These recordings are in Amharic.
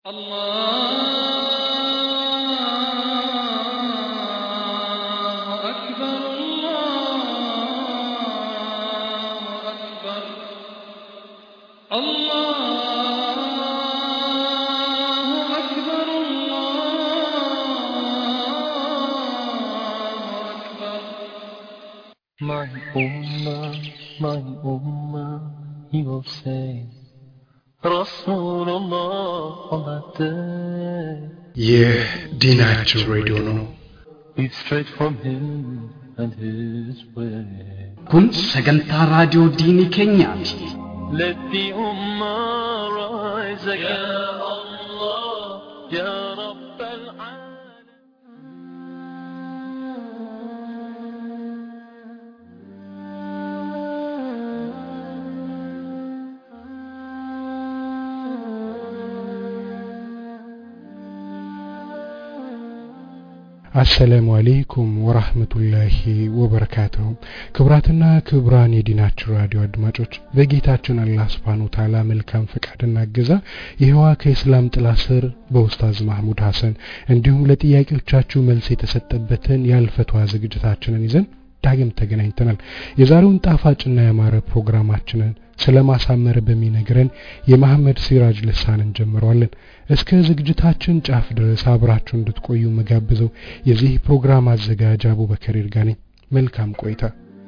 الله أكبر الله أكبر الله أكبر الله أكبر My Ummah, my Ummah, he will say, Rasulullah on that day. ይህ ዲናችን ሬዲዮ ነው። Be straight from him and his way. kun sagantaa raadiyoo diinii keenyaati Let the Ummah rise again. Ya Allah, Ya Rabb al-Alamin. አሰላሙ አሌይኩም ወራህመቱላሂ ወበረካቱሁ። ክቡራትና ክቡራን የዲናችን ራዲዮ አድማጮች በጌታችን አላህ ስብሓን ወተዓላ መልካም ፈቃድና እገዛ ይህዋ ከእስላም ጥላ ስር በኡስታዝ ማህሙድ ሐሰን እንዲሁም ለጥያቄዎቻችሁ መልስ የተሰጠበትን የአልፈትዋ ዝግጅታችንን ይዘን ዳግም ተገናኝተናል። የዛሬውን ጣፋጭና ያማረ ፕሮግራማችንን ስለ ማሳመር በሚነግረን የመሐመድ ሲራጅ ልሳን እንጀምረዋለን። እስከ ዝግጅታችን ጫፍ ድረስ አብራችሁ እንድትቆዩ መጋብዘው የዚህ ፕሮግራም አዘጋጅ አቡበከር ይርጋ ነኝ። መልካም ቆይታ።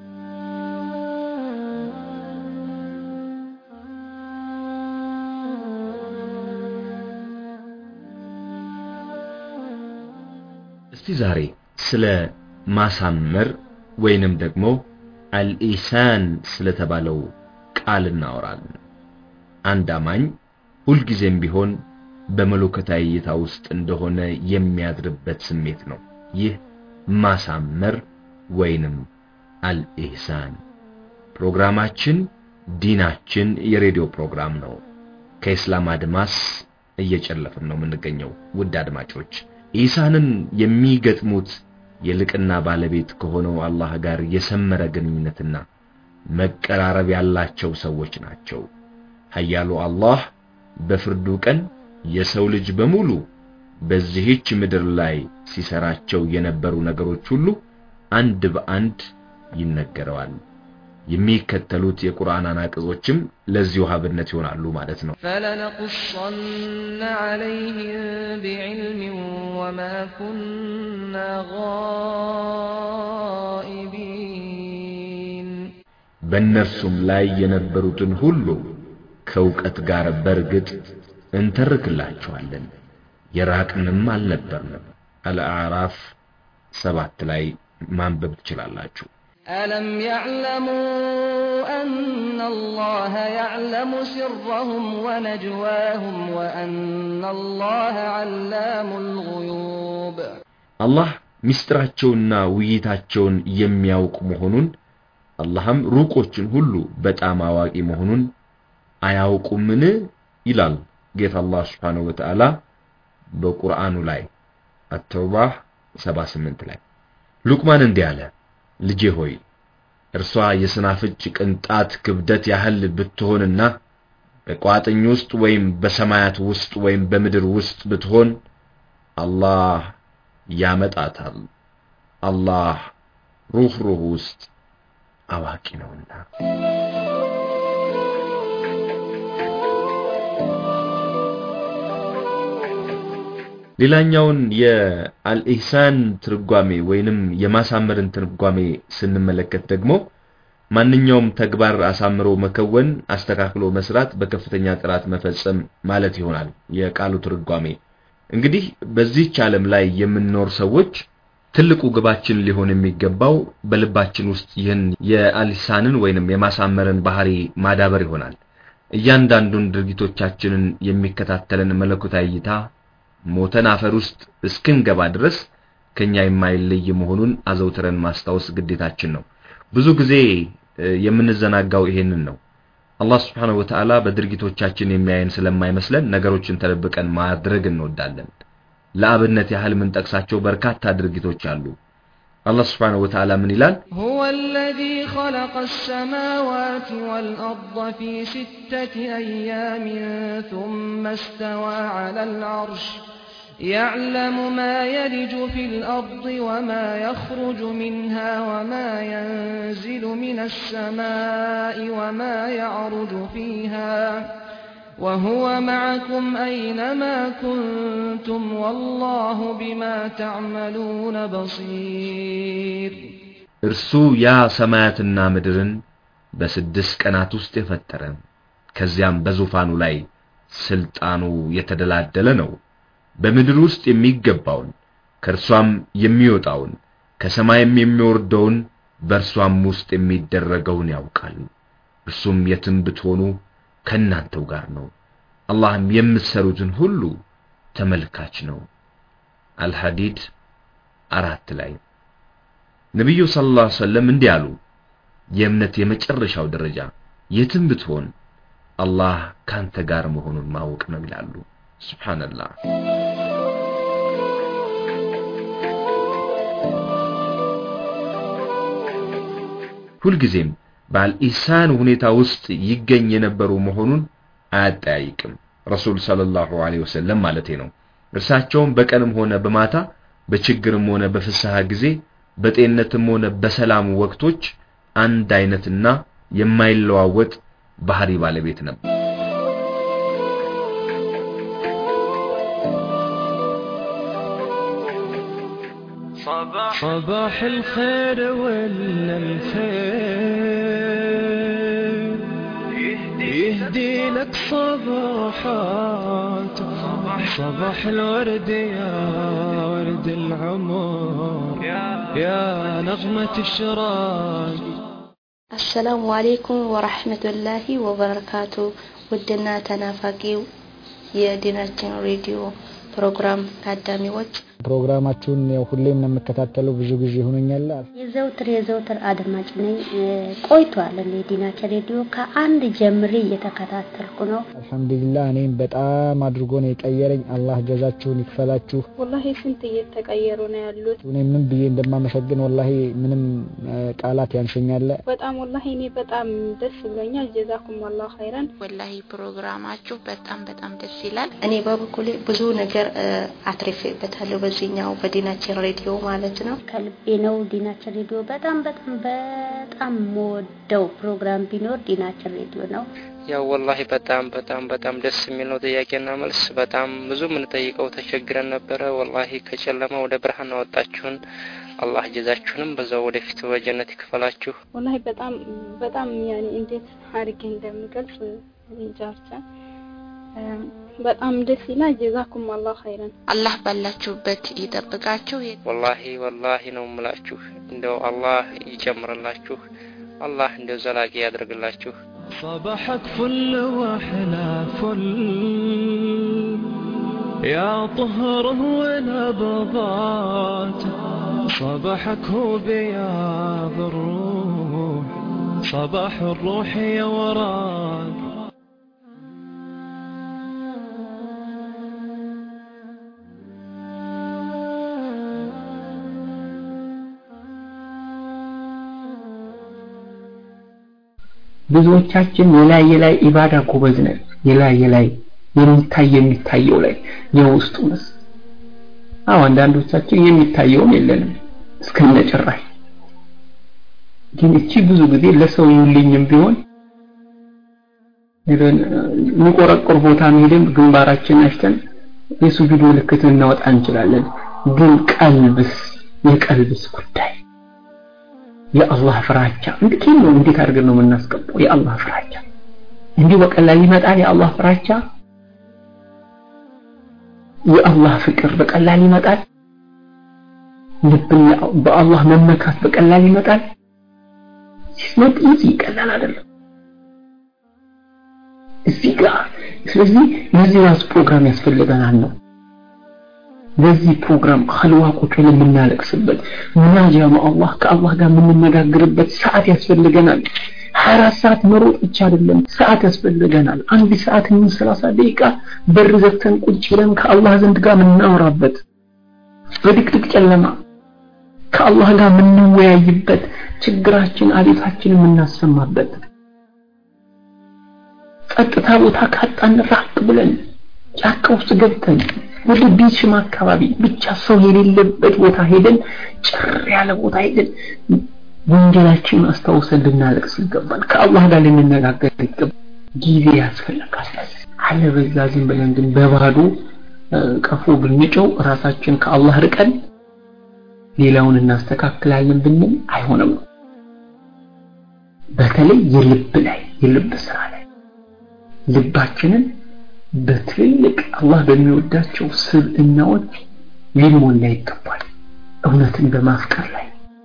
እስቲ ዛሬ ስለ ማሳመር ወይንም ደግሞ አልኢሳን ስለተባለው ቃል እናወራለን። አንድ አማኝ ሁልጊዜም ቢሆን በመለኮታዊ እይታ ውስጥ እንደሆነ የሚያድርበት ስሜት ነው። ይህ ማሳመር ወይንም አልኢህሳን። ፕሮግራማችን ዲናችን የሬዲዮ ፕሮግራም ነው። ከኢስላም አድማስ እየጨለፍን ነው የምንገኘው። ውድ አድማጮች ኢሳንን የሚገጥሙት የልቅና ባለቤት ከሆነው አላህ ጋር የሰመረ ግንኙነትና መቀራረብ ያላቸው ሰዎች ናቸው። ኃያሉ አላህ በፍርዱ ቀን የሰው ልጅ በሙሉ በዚህች ምድር ላይ ሲሰራቸው የነበሩ ነገሮች ሁሉ አንድ በአንድ ይነገረዋል። የሚከተሉት የቁርአን አናቅጾችም ለዚሁ ሀብነት ይሆናሉ ማለት ነው። فلنقصن عليهم بعلم وما كنا غائبين በእነርሱም ላይ የነበሩትን ሁሉ ከእውቀት ጋር በርግጥ እንተርክላቸዋለን፣ የራቅንም አልነበርንም። አልአዕራፍ ሰባት ላይ ማንበብ ትችላላችሁ። ألم يعلموا أن الله يعلم سرهم ونجواهم وأن الله علام الغيوب አላህ ምስጢራቸውና ውይይታቸውን የሚያውቅ መሆኑን አላህም ሩቆችን ሁሉ በጣም አዋቂ መሆኑን አያውቁምን ይላል ጌታ አላህ Subhanahu Wa Ta'ala በቁርአኑ ላይ አተውባህ 78 ላይ ሉቅማን እንዲህ አለ ልጄ ሆይ እርሷ የስናፍጭ ቅንጣት ክብደት ያህል ብትሆንና በቋጥኝ ውስጥ ወይም በሰማያት ውስጥ ወይም በምድር ውስጥ ብትሆን አላህ ያመጣታል። አላህ ሩህ ሩህ ውስጥ አዋቂ ነውና። ሌላኛውን የአልኢህሳን ትርጓሜ ወይንም የማሳመርን ትርጓሜ ስንመለከት ደግሞ ማንኛውም ተግባር አሳምሮ መከወን፣ አስተካክሎ መስራት፣ በከፍተኛ ጥራት መፈጸም ማለት ይሆናል የቃሉ ትርጓሜ። እንግዲህ በዚህች ዓለም ላይ የምንኖር ሰዎች ትልቁ ግባችን ሊሆን የሚገባው በልባችን ውስጥ ይህን የአልኢህሳንን ወይንም የማሳመርን ባህሪ ማዳበር ይሆናል። እያንዳንዱን ድርጊቶቻችንን የሚከታተለን መለኮታዊ እይታ ሞተን አፈር ውስጥ እስክንገባ ድረስ ከኛ የማይለይ መሆኑን አዘውትረን ማስታወስ ግዴታችን ነው። ብዙ ጊዜ የምንዘናጋው ይሄንን ነው። አላህ Subhanahu Wa Ta'ala በድርጊቶቻችን የሚያየን ስለማይመስለን ነገሮችን ተደብቀን ማድረግ እንወዳለን። ለአብነት ያህል የምንጠቅሳቸው በርካታ ድርጊቶች አሉ። አላህ ስብሓነሁ ወተዓላ ምን ይላል? هو الذي خلق السماوات والأرض في ستة أيام ثم استوى على العرش يعلم ما يلج في الأرض وما يخرج منها وما ينزل من السماء وما يعرج فيها وهو معكم أينما كنتم والله بما تعملون بصير እርሱ ያ ሰማያትና ምድርን በስድስት ቀናት ውስጥ የፈጠረ ከዚያም በዙፋኑ ላይ ስልጣኑ የተደላደለ ነው። በምድር ውስጥ የሚገባውን ከእርሷም የሚወጣውን ከሰማይም የሚወርደውን በእርሷም ውስጥ የሚደረገውን ያውቃል። እርሱም የትም ብትሆኑ ከእናንተው ጋር ነው። አላህም የምትሰሩትን ሁሉ ተመልካች ነው። አልሐዲድ አራት ላይ ነቢዩ ሰለላሁ ዐለይሂ ወሰለም እንዲህ አሉ። የእምነት የመጨረሻው ደረጃ የትም ብትሆን አላህ ካንተ ጋር መሆኑን ማወቅ ነው ይላሉ። ሱብሃንአላህ። ሁልጊዜም በአልኢህሳን ሁኔታ ውስጥ ይገኝ የነበሩ መሆኑን አያጠያይቅም። ረሱል ሰለላሁ ዐለይሂ ወሰለም ማለቴ ነው። እርሳቸውም በቀንም ሆነ በማታ በችግርም ሆነ በፍስሐ ጊዜ በጤንነትም ሆነ በሰላም ወቅቶች አንድ አይነትና የማይለዋወጥ ባህሪ ባለቤት ነበር። صباح الخير ولا الخير يهدي لك صباحات صباح الورد يا ورد العمر يا نغمة الشراق አሰላሙ አሌይኩም ወራህመቱላሂ ወበረካቱ ውድና ተናፋቂው የዲናችን ሬዲዮ ፕሮግራም ታዳሚዎች ፕሮግራማችሁን ያው ሁሌም ነው የምከታተለው ብዙ ጊዜ ሆኖኛል። የዘውትር የዘውትር አድማጭ ነኝ። ቆይቷል እኔ ዲናችን ሬዲዮ ከአንድ ጀምሬ እየተከታተልኩ ነው። አልሐምዱሊላህ እኔም በጣም አድርጎ ነው የቀየረኝ። አላህ ጀዛችሁን ይክፈላችሁ። ወላሂ ስንት እየተቀየሩ ነው ያሉት። እኔ ምን ብዬ እንደማመሰግን ወላሂ ምንም ቃላት ያንሰኛል። በጣም ወላሂ እኔ በጣም ደስ ብሎኛል። ጀዛኩም አላህ ኸይረን። ወላሂ ፕሮግራማችሁ በጣም በጣም ደስ ይላል። እኔ በበኩሌ ብዙ ነገር አትርፌበታለሁ በዚህኛው በዲናችን ሬዲዮ ማለት ነው። ከልቤ ነው ዲናችን ሬዲዮ በጣም በጣም በጣም የምወደው ፕሮግራም ቢኖር ዲናችን ሬዲዮ ነው። ያው ወላሂ በጣም በጣም በጣም ደስ የሚል ነው። ጥያቄና መልስ በጣም ብዙ የምንጠይቀው ተቸግረን ነበረ። ወላሂ ከጨለማ ወደ ብርሃን አወጣችሁን። አላህ ጀዛችሁንም በዛው ወደፊት በጀነት ይክፈላችሁ። ወላሂ በጣም በጣም ያኔ እንዴት አድርጌ እንደምገልጽ እንጃ ብቻ በጣም ደስ ይላል። ጀዛኩም አላህ ኸይረን። አላህ ባላችሁበት ይጠብቃችሁ። ወላሂ ወላሂ ነው የምላችሁ። እንደው አላህ ይጨምርላችሁ። አላህ እንደው ዘላቂ ያደርግላችሁ። صباحك فل واحلى فل يا طهره ونبضات صباحك هو بياض الروح صباح الروح يا وراك ብዙዎቻችን የላይ የላይ ኢባዳ ጎበዝ ነን። የላይ የላይ የሚታይ የሚታየው ላይ የውስጡንስ አዎ አንዳንዶቻችን የሚታየውም የለንም እስከነ ጭራሽ ግን እቺ ብዙ ጊዜ ለሰው ይውልኝም ቢሆን የሚቆረቆር ቦታ ሄደን ግንባራችን አሽተን የሱጁድ ምልክት ልናወጣ እንችላለን። ግን ቀልብስ የቀልብስ ጉዳይ የአላህ ፍራቻ እንዴት ነው? እንዴት አድርገን ነው የምናስቀምጠው? የአላህ ፍራቻ እንዲሁ በቀላል ይመጣል? የአላህ ፍራቻ የአላህ ፍቅር በቀላል ይመጣል? ልብን በአላህ መመካት በቀላል ይመጣል? ሲስኖት ኢዚ ቀላል አይደለም። እዚህ ጋር ስለዚህ ለዚህ ራሱ ፕሮግራም ያስፈልገናል ነው ለዚህ ፕሮግራም ኸልዋ ቁጭ ብለን የምናለቅስበት ሙናጃ አላህ ከአላህ ጋር የምንነጋግርበት ሰዓት ያስፈልገናል። 24 ሰዓት መሮጥ ብቻ አይደለም፣ ሰዓት ያስፈልገናል። አንድ ሰዓት ምን 30 ደቂቃ በር ዘግተን ቁጭ ብለን ከአላህ ዘንድ ጋር የምናወራበት በድቅድቅ ጨለማ ከአላህ ጋር የምንወያይበት ችግራችን አቤታችን የምናሰማበት ጸጥታ ቦታ ካጣን ራቅ ብለን ጫካ ውስጥ ገብተን ወደ ቢችም አካባቢ ብቻ ሰው የሌለበት ቦታ ሄደን ጭር ያለ ቦታ ሄደን ወንጀላችንን አስታውሰን ልናለቅስ ይገባል። ከአላህ ጋር ልንነጋገር ይገባል። ጊዜ ያስፈልጋል። አለበዛ ዝም ብለን ግን በባዶ ቀፎ ብንጨው ራሳችን ከአላህ ርቀን ሌላውን እናስተካክላለን ብንል አይሆንም ነው። በተለይ የልብ ላይ የልብ ስራ ላይ ልባችንን በትልልቅ አላህ በሚወዳቸው ስብዕናዎች ሊሞላ ይገባል። እውነትን በማፍቀር ላይ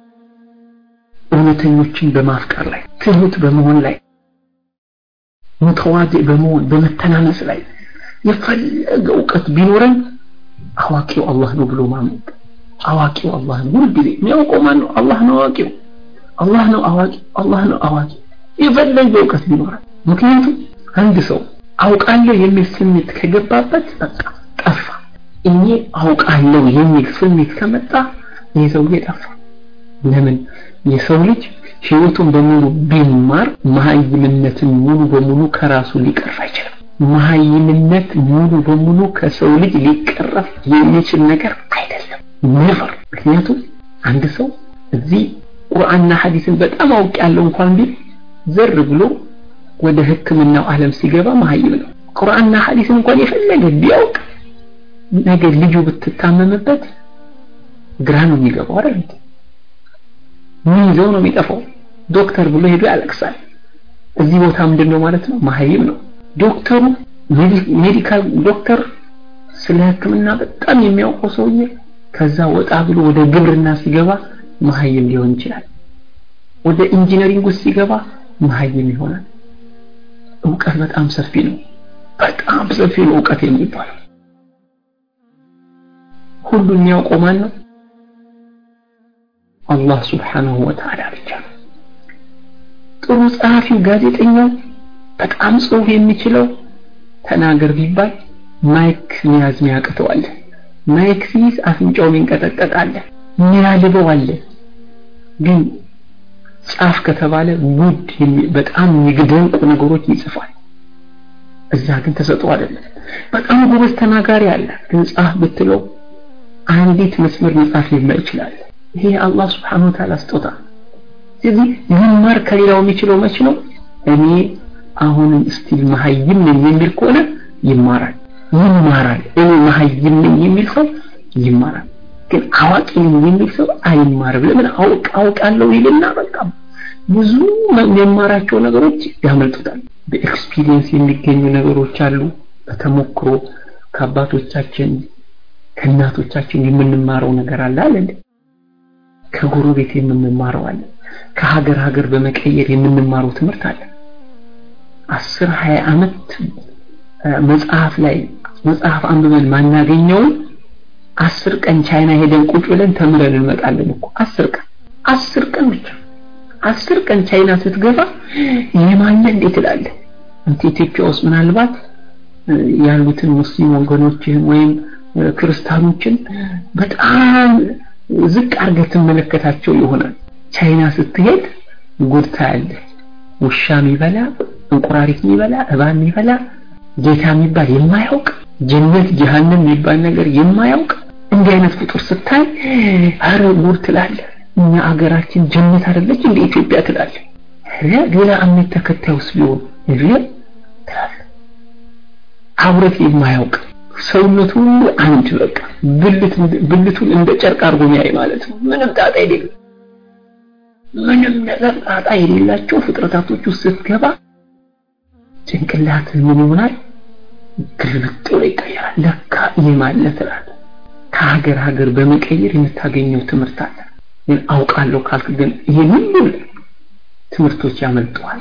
እውነተኞችን በማፍቀር ላይ ትሁት በመሆን ላይ ሙተዋዲዕ በመሆን በመተናነስ ላይ የፈለገ እውቀት ቢኖረን አዋቂው አላህ ነው ብሎ ማመን አዋቂው አላህ ነው ሁልጊዜ የሚያውቀው ማን ነው አላህ ነው አዋቂው አላህ ነው አዋቂ አላህ ነው አዋቂ የፈለገ እውቀት ቢኖረን ምክንያቱም አንድ ሰው አውቃለሁ የሚል ስሜት ከገባበት በቃ ጠፋ እኔ አውቃለሁ የሚል ስሜት ከመጣ ይህ ሰውዬ ጠፋ ለምን የሰው ልጅ ህይወቱን በሙሉ ቢማር መሀይምነትን ሙሉ በሙሉ ከራሱ ሊቀርፍ አይችልም መሀይምነት ሙሉ በሙሉ ከሰው ልጅ ሊቀረፍ የሚችል ነገር አይደለም ነፈር ምክንያቱም አንድ ሰው እዚህ ቁርአንና ሐዲስን በጣም አውቅ ያለው እንኳን ቢል ዘር ብሎ ወደ ህክምናው ዓለም ሲገባ መሀይም ነው ቁርአንና ሐዲስን እንኳን የፈለገ ቢያውቅ ነገ ልጁ ብትታመምበት ግራ ነው የሚገባው አይደል ምን ይዘው ነው የሚጠፋው ዶክተር ብሎ ሄዶ ያለቅሳል እዚህ ቦታ ምንድን ነው ማለት ነው መሀይም ነው ዶክተሩ ሜዲካል ዶክተር ስለ ህክምና በጣም የሚያውቀው ሰውዬ ከዛ ወጣ ብሎ ወደ ግብርና ሲገባ መሀይም ሊሆን ይችላል ወደ ኢንጂነሪንግ ውስጥ ሲገባ መሀይም ይሆናል እውቀት በጣም ሰፊ ነው በጣም ሰፊ ነው እውቀት የሚባለው ሁሉ የሚያውቀው ማን ነው አላህ ስብሓንሁ ወተዓላ ብቻ ነው ጥሩ ጸሐፊው ጋዜጠኛው በጣም ጽሁፍ የሚችለው ተናገር ቢባል ማይክ መያዝ ሚያቅተዋል ማይክ ሲይዝ አፍንጫው ሚንቀጠቀጣል ሚያልበው አለ ግን ጻፍ ከተባለ ጉድ በጣም የሚግደንቁ ነገሮች ይጽፋል እዛ ግን ተሰጥኦ አይደለም በጣም ጎበዝ ተናጋሪ አለ ግን ጻፍ ብትለው አንዲት መስመር መጻፍ የማይችላል ይሄ አላህ Subhanahu Wa Ta'ala ስጦታ ስለዚህ ይማር ከሌላው የሚችለው መች ነው እኔ አሁንም ስቲል መሀይም ነኝ የሚል ከሆነ ይማራል ይማራል እኔ መሀይም ነኝ የሚል ሰው ይማራል ግን አዋቂ ነኝ የሚል ሰው አይማርም ለምን አውቅ አውቃለሁ ይልና በቃ ብዙ የሚማራቸው ነገሮች ያመልጡታል በኤክስፒሪየንስ የሚገኙ ነገሮች አሉ በተሞክሮ ከአባቶቻችን ከእናቶቻችን የምንማረው ነገር አለ አይደል ከጎረቤት የምንማረው አለ ከሀገር ሀገር በመቀየር የምንማረው ትምህርት አለ አስር ሀያ አመት መጽሐፍ ላይ መጽሐፍ አንብበን ማናገኘውን አስር ቀን ቻይና ሄደን ቁጭ ብለን ተምረን እንመጣለን እኮ አስር ቀን አስር ቀን ብቻ አስር ቀን ቻይና ስትገባ የማለ እንዴት ትላለህ አንተ ኢትዮጵያ ውስጥ ምናልባት ያሉትን ሙስሊም ወገኖችህን ወይም ክርስቲያኖችን በጣም ዝቅ አድርገህ ትመለከታቸው ይሆናል ቻይና ስትሄድ ጉድ ታያለህ ውሻ የሚበላ እንቁራሪት የሚበላ እባብ የሚበላ ጌታ የሚባል የማያውቅ ጀነት ጀሃነም የሚባል ነገር የማያውቅ እንዲህ አይነት ፍጡር ስታይ አረ ጉድ ትላለህ እኛ አገራችን ጀነት አይደለች እንደ ኢትዮጵያ ትላለህ ሌላ እምነት ተከታዩስ ቢሆን እሪ ትላለህ አብረት የማያውቅ ሰውነቱ ሁሉ አንድ በቃ ብልት ብልቱን እንደ ጨርቅ አድርጎ የሚያይ ማለት ነው ምንም ጣጣ የሌለው ምንም ነገር ጣጣ የሌላቸው ፍጥረታቶች ውስጥ ስትገባ ጭንቅላት ምን ይሆናል ግልብጥ ብሎ ይቀየራል ለካ ይህ ማለት ትላለህ ከሀገር ሀገር በመቀየር የምታገኘው ትምህርት አለ ግን አውቃለሁ ካልክ ግን ይሄን ሁሉ ትምህርቶች ያመልጠዋል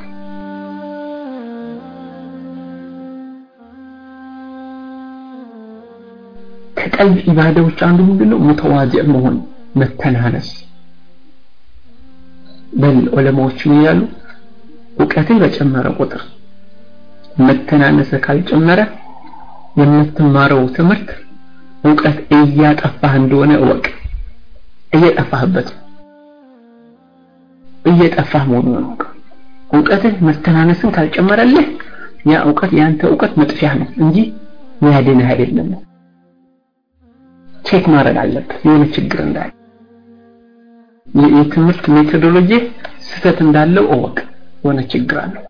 ከቀልብ ኢባዳዎች አንዱ ምንድነው ሙተዋዲዕ መሆን መተናነስ በል ዑለማዎች ምን ይላሉ እውቀትን በጨመረ ቁጥር መተናነስ ካልጨመረ የምትማረው ትምህርት እውቀት እያጠፋህ እንደሆነ እወቅ እየጠፋህበት ነው እየጠፋህ መሆኑን ነው እውቀትህ መስተናነስን ካልጨመረልህ ያ እውቀት ያንተ እውቀት መጥፊያ ነው እንጂ ሚያድንህ አይደለም ቼክ ማድረግ አለብህ የሆነ ችግር እንዳለ የትምህርት ሜቶዶሎጂ ስህተት እንዳለው እወቅ የሆነ ችግር አለው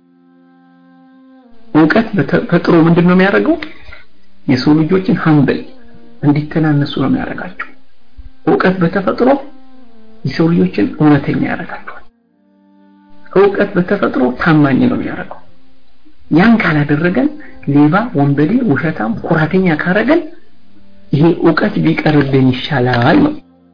እውቀት በተፈጥሮ ምንድን ነው የሚያደርገው የሰው ልጆችን ሀምብል እንዲተናነሱ ነው የሚያደርጋቸው እውቀት በተፈጥሮ የሰው ልጆችን እውነተኛ ያደርጋቸዋል እውቀት በተፈጥሮ ታማኝ ነው የሚያደርገው ያን ካላደረገን ሌባ ወንበዴ ውሸታም ኩራተኛ ካረገን ይሄ እውቀት ቢቀርብን ይሻላል ነው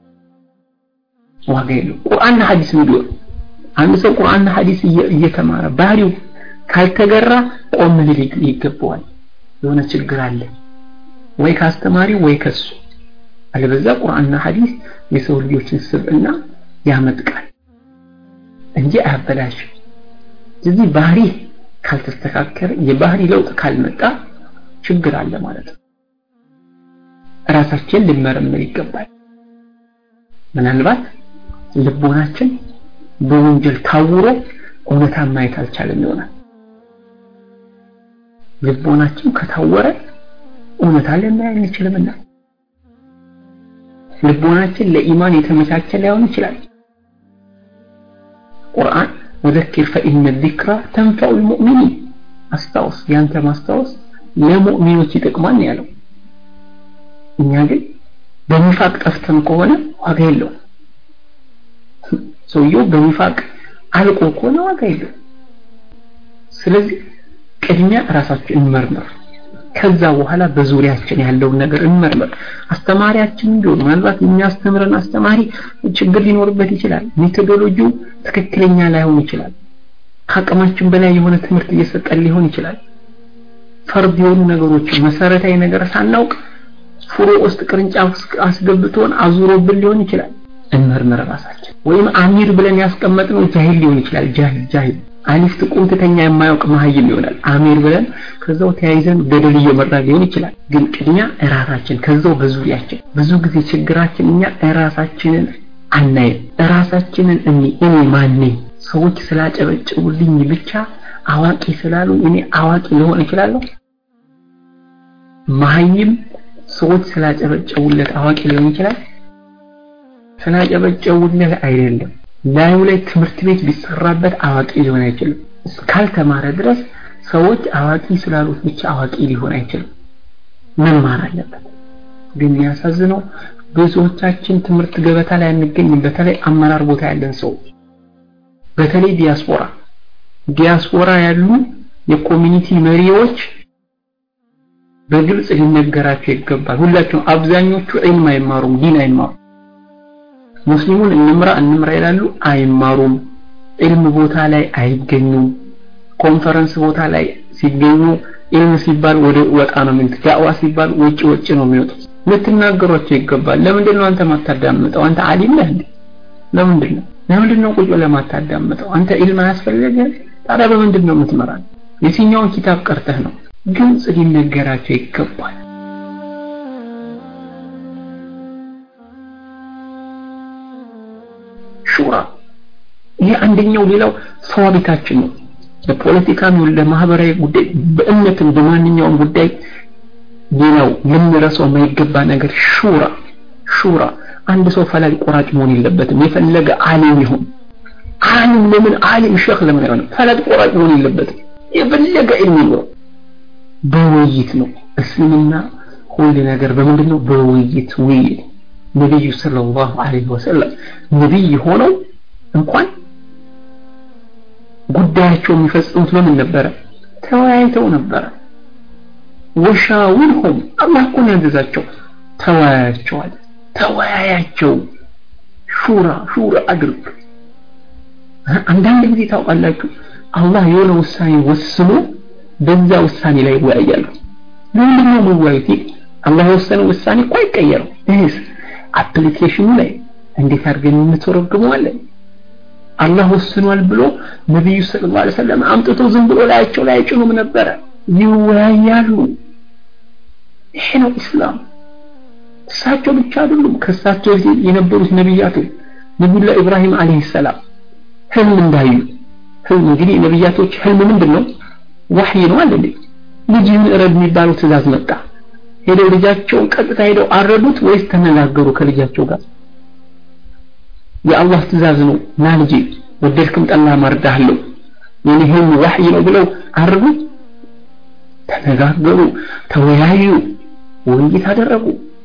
ዋጋ የለው ቁርአንና ሐዲስ ምንድን አንድ ሰው ቁርአንና ሐዲስ እየተማረ ባህሪው ካልተገራ ቆም ሊል ይገባዋል የሆነ ችግር አለ ወይ ካስተማሪው ወይ ከሱ አለበዛ ቁርአንና ሐዲስ የሰው ልጆችን ስብዕና ያመጥቃል እንጂ አያበላሽም ስለዚህ ባህሪ ካልተስተካከለ የባህሪ ለውጥ ካልመጣ ችግር አለ ማለት ነው ራሳችን ልመረምር ይገባል ምናልባት ልቦናችን በወንጀል ታውሮ እውነታን ማየት አልቻለም ይሆናል ልቦናችን ከታወረ እውነታ ልናይ አንችልምና ልቦናችን ለኢማን የተመቻቸ ላይሆን ይችላል ቁርአን ወዘኪር ፈኢነ ዚክራ ተንፈዑ ልሙእሚኒን አስታውስ ያንተ ማስታወስ ለሙእሚኖች ይጠቅማል ያለው እኛ ግን በኒፋቅ ጠፍተን ከሆነ ዋጋ የለው ሰውየው በኒፋቅ አልቆ ከሆነ ዋጋ የለው ስለዚህ ቅድሚያ ራሳችን እንመርምር ከዛ በኋላ በዙሪያችን ያለውን ነገር እንመርምር አስተማሪያችን ቢሆን ምናልባት የሚያስተምረን አስተማሪ ችግር ሊኖርበት ይችላል ሜቶዶሎጂው ትክክለኛ ላይሆን ይችላል ከአቅማችን በላይ የሆነ ትምህርት እየሰጠን ሊሆን ይችላል ፈርድ የሆኑ ነገሮች መሰረታዊ ነገር ሳናውቅ ፍሮ ውስጥ ቅርንጫፍ አስገብቶን አዙሮብን ሊሆን ይችላል እንመርምር ራሳችን ወይም አሚር ብለን ያስቀመጥነው ጃሂል ሊሆን ይችላል ጃሂል ጃሂል አሊፍ ጥቁም ትተኛ የማያውቅ መሀይም ይሆናል አሚር ብለን ከዛው ተያይዘን ገደል እየመራ ሊሆን ይችላል ግን ቅድሚያ እራሳችን ከዛው በዙሪያችን ብዙ ጊዜ ችግራችን እኛ እራሳችንን አናይም እራሳችንን እኔ እኔ ማን ነኝ ሰዎች ስላጨበጭቡልኝ ብቻ አዋቂ ስላሉ እኔ አዋቂ ልሆን እችላለሁ መሀይም ሰዎች ስላጨበጨቡለት አዋቂ ሊሆን ይችላል ስላጨበጨቡለት አይደለም ላዩ ላይ ትምህርት ቤት ቢሰራበት አዋቂ ሊሆን አይችልም እስካልተማረ ድረስ ሰዎች አዋቂ ስላሉት ብቻ አዋቂ ሊሆን አይችልም መማር አለበት ግን የሚያሳዝነው ብዙዎቻችን ትምህርት ገበታ ላይ አንገኝም በተለይ አመራር ቦታ ያለን ሰው በተለይ ዲያስፖራ ዲያስፖራ ያሉ የኮሚኒቲ መሪዎች በግልጽ ሊነገራቸው ይገባል ሁላቸውም አብዛኞቹ ዒልም አይማሩም ዲን አይማሩም ሙስሊሙን እንምራ እንምራ ይላሉ አይማሩም ዒልም ቦታ ላይ አይገኙም ኮንፈረንስ ቦታ ላይ ሲገኙ ዒልም ሲባል ወደ ወጣ ነው የሚሉት ዳዕዋ ሲባል ውጭ ውጭ ነው የሚወጡት ልትናገሯቸው ይገባል ለምንድን ነው አንተ ማታዳምጠው አንተ አሊም ነህ እንዴ ለምንድን ነው ለምንድን ነው ቁጭ ለማታዳምጠው አንተ ዒልም አያስፈልግህ ታዲያ በምንድን ነው የምትመራን የትኛውን ኪታብ ቀርተህ ነው ግልጽ ሊነገራቸው ይገባል ሹራ ይሄ አንደኛው ሌላው ሰዋቢታችን ነው ለፖለቲካም ይሁን ለማህበራዊ ጉዳይ በእምነትም በማንኛውም ጉዳይ ሌላው ልንረሳው የማይገባ ነገር ሹራ ሹራ አንድ ሰው ፈላጭ ቆራጭ መሆን የለበትም የፈለገ አሊም ይሁን አሊም ለምን አሊም ሸክ ለምን አይሆንም ፈላጭ ቆራጭ መሆን የለበትም የፈለገ ዒልም ይኖር በውይይት ነው እስልምና ሁሉ ነገር በምንድን ነው በውይይት ውይይት ነቢዩ ሰለላሁ ዐለይሂ ወሰለም ነቢይ ሆነው እንኳን ጉዳያቸው የሚፈጽሙት በምን ነበረ ተወያይተው ነበረ ወሻውርሁም አላህ እኮ ነው ያዘዛቸው ተወያያቸዋል ተወያያቸው ሹራ ሹራ አድርግ አንዳንድ ጊዜ ታውቃላችሁ አላህ የሆነ ውሳኔ ወስኖ በዛ ውሳኔ ላይ ይወያያሉ ለምንድን ነው የሚወያዩት አላህ የወሰነው ውሳኔ እኮ አይቀየርም ይህስ አፕሊኬሽኑ ላይ እንዴት አድርገን እንተረጉመዋለን አላህ ወስኗል ብሎ ነቢዩ ሰለላሁ ዐለይሂ ወሰለም አምጥቶ ዝም ብሎ ላያቸው ላይ አይጭኑም ነበረ ይወያያሉ ይሄ ነው ኢስላም እሳቸው ብቻ አይደሉም ከእሳቸው በፊት የነበሩት ነቢያቶች ነቢዩላህ ኢብራሂም አለይሂ ሰላም ህልም እንዳዩ ህልም እንግዲህ ነቢያቶች ህልም ምንድን ነው ዋህይ ነው አለ ልጅህን እረድ የሚባለው ትእዛዝ መጣ ሄደው ልጃቸውን ቀጥታ ሄደው አረዱት ወይስ ተነጋገሩ ከልጃቸው ጋር የአላህ ትእዛዝ ነው ና ልጄ ወደድክም ጠላ ማርዳለሁ የኔ ህልም ዋህይ ነው ብለው አረዱ ተነጋገሩ ተወያዩ ውይይት አደረጉ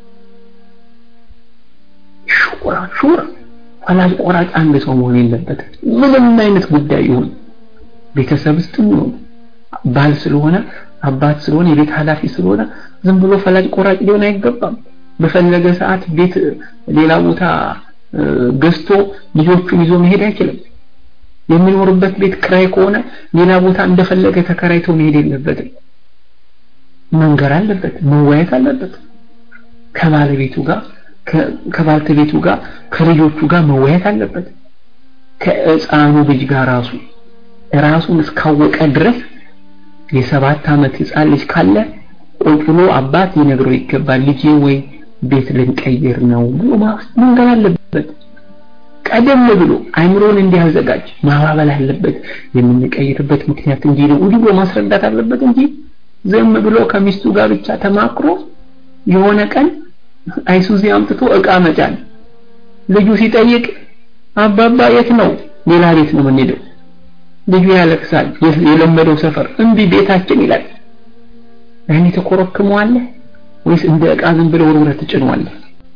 ሹራ ሹራ ፈላጭ ቆራጭ አንድ ሰው መሆን የለበትም ምንም አይነት ጉዳይ ይሁን ቤተሰብ ውስጥ ይሁን ባል ስለሆነ አባት ስለሆነ የቤት ኃላፊ ስለሆነ ዝም ብሎ ፈላጭ ቆራጭ ሊሆን አይገባም በፈለገ ሰዓት ቤት ሌላ ቦታ ገዝቶ ልጆቹን ይዞ መሄድ አይችልም የሚኖርበት ቤት ክራይ ከሆነ ሌላ ቦታ እንደፈለገ ተከራይቶ መሄድ የለበትም መንገር አለበት መወያየት አለበት ከባለቤቱ ጋር ከባልተቤቱ ጋር ከልጆቹ ጋር መወያየት አለበት ከህፃኑ ልጅ ጋር ራሱ ራሱን እስካወቀ ድረስ የሰባት ዓመት ህፃን ልጅ ካለ ቁጭ ብሎ አባት ሊነግረው ይገባል ልጄ ወይ ቤት ልንቀይር ነው ብሎ መንገር አለበት ቀደም ብሎ አይምሮን እንዲያዘጋጅ ማባበል አለበት የምንቀይርበት ምክንያት እንዲህ ነው እንዲህ ብሎ ማስረዳት አለበት እንጂ ዝም ብሎ ከሚስቱ ጋር ብቻ ተማክሮ የሆነ ቀን አይሱዚ አምጥቶ እቃ መጫን ልጁ ሲጠይቅ አባባ የት ነው ሌላ ቤት ነው የምንሄደው ልጁ ያለቅሳል የለመደው ሰፈር እንቢ ቤታችን ይላል ያኔ ተኮረክመዋለህ ወይስ እንደ እቃ ዝም ብለው ወርውረህ ትጭነዋለህ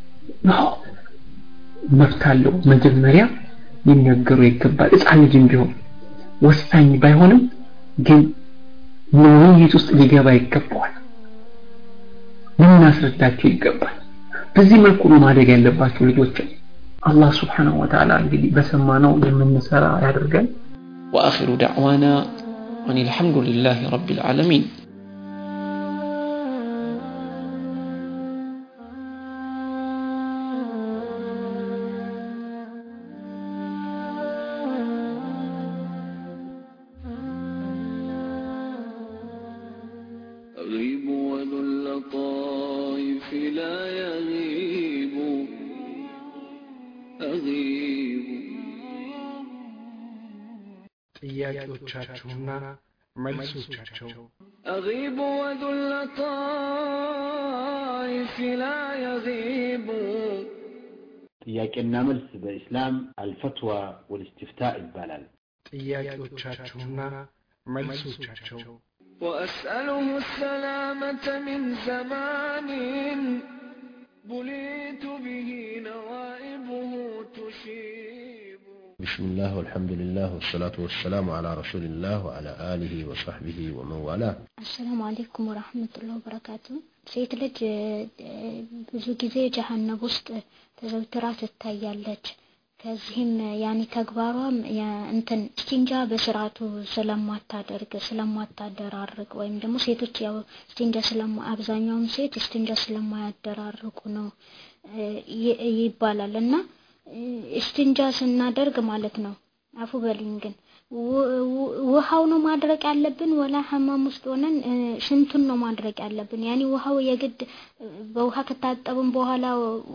መብት አለው መጀመሪያ ሊነገሩ ይገባል ህፃን ልጅም ቢሆን ወሳኝ ባይሆንም ግን ውይይት ውስጥ ሊገባ ይገባዋል ልናስረዳቸው ይገባል በዚህ መልኩ ነው ማደግ ያለባቸው ልጆችን አላህ ስብሓንሁ ወተዓላ እንግዲህ በሰማነው የምንሰራ ያደርገን وآخر دعوانا أن الحمد لله رب العالمين أغيب وذو اللطائف لا يغيب أغيب ጥያቄዎቻችሁና መልሶቻቸው أغيب وذو اللطائف لا يغيب ጥያቄና መልስ በኢስላም አልፈትዋ ወልእስትፍታ ይባላል ጥያቄዎቻችሁና መልሶቻቸው وأسأله السلامة من زمان بليت به نوائبه تشيب بسم الله والحمد لله والصلاة والسلام على رسول الله وعلى آله وصحبه ومن والاه አሰላሙ አለይኩም ወራህመቱላሂ ወበረካቱ ሴት ልጅ ብዙ ጊዜ ጀሀነብ ውስጥ ተዘውትራ ትታያለች ከዚህም ያኔ ተግባሯም እንትን ስቲንጃ በስርዓቱ ስለማታደርግ ስለማታደራርቅ ወይም ደግሞ ሴቶች ያው ስቲንጃ ስለማ አብዛኛውን ሴት ስቲንጃ ስለማያደራርቁ ነው ይባላል እና ስቲንጃ ስናደርግ ማለት ነው አፉ በልኝ ግን ውሃው ነው ማድረቅ ያለብን ወላ ሐማም ውስጥ ሆነን ሽንቱን ነው ማድረቅ ያለብን ያኒ ውሃው የግድ በውሃ ከታጠብን በኋላ